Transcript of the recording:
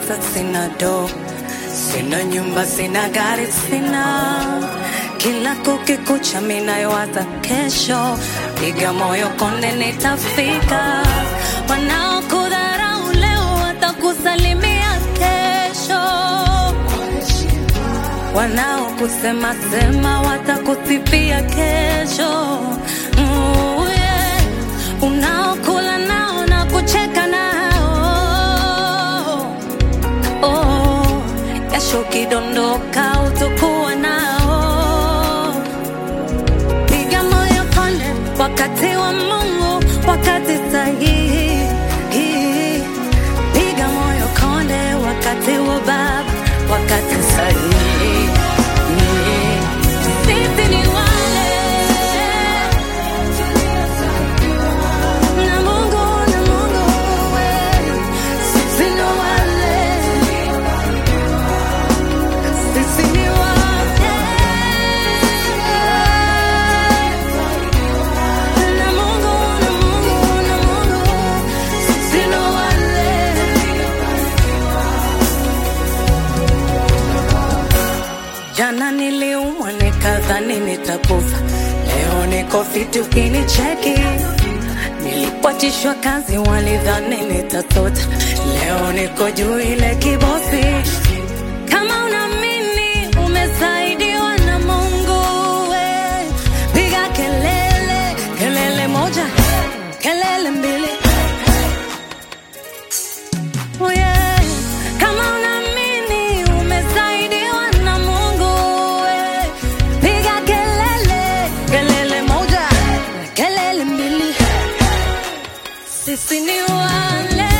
pesa, sina do, sina nyumba, sina gari, sina kila kukikucha, minayowaza kesho, piga moyo konde, nitafika. Wanaokudharau leo watakusalimia kesho, wanaokusema sema watakusifia kesho. Mm, yeah. Unaokula nao na kucheka nao oh, kesho ukidondoka utakuwa nao. Piga moyo konde, wakati wa Mungu, wakati sahihi. Piga moyo konde, wakati wa Baba, wakati sahihi. Sisi ni wale na Mungu, na Mungu, we. Sisi ni wale sisi ni wale na Mungu, na Mungu, na Mungu, sisi ni wale. Jana niliumwa nikadhani nitakufa, leo niko fiti ukinicheki. Nilipotishwa kazi walidhani nitatota, leo niko juu ile kibosi. Kama unaamini umesaidiwa na Mungu, we piga kelele, kelele moja, kelele mbili. Oh yeah. Kama unaamini umesaidiwa na Mungu, we piga kelele, kelele moja, kelele mbili. Sisi ni wale